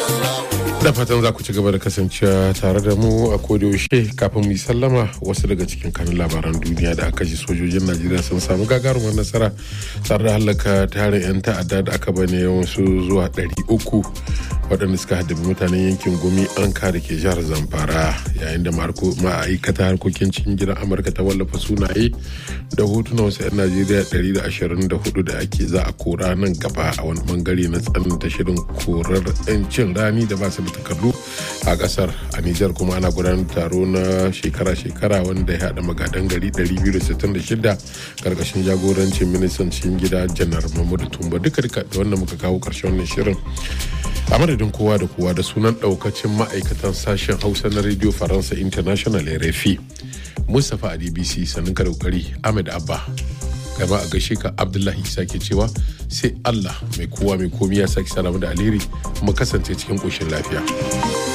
da fatan za ku ci gaba da kasancewa tare da mu a yaushe kafin mu yi sallama wasu daga cikin kanun labaran duniya da aka ji sojojin najeriya sun samu gagarumar nasara tare da halaka tarin 'yan ta'adda da aka bane wasu zuwa 300 waɗanda suka haddabi mutanen yankin gumi an da ke jihar zamfara yayin da ma'aikata harkokin cikin gidan amurka ta wallafa sunaye da hotunan wasu 'yan najeriya 124 da ake za a kora nan gaba a wani bangare na tsananta shirin korar 'yancin rani da ba su da takardu a kasar a nijar kuma ana gudanar taro na shekara-shekara wanda ya haɗa magadan gari 266 karkashin jagorancin ministan cikin gida janar mahmudu tumba duka duka da wanda muka kawo karshen wannan shirin a madadin kowa da kowa da sunan daukacin ma'aikatan sashen hausa na radio faransa international rfi mustapha a dbc sannan ka daukari ahmed abba gaba a gaishe ka abdullahi isa ke cewa sai allah mai kowa mai komi ya sake salamu da alheri mu kasance cikin koshin lafiya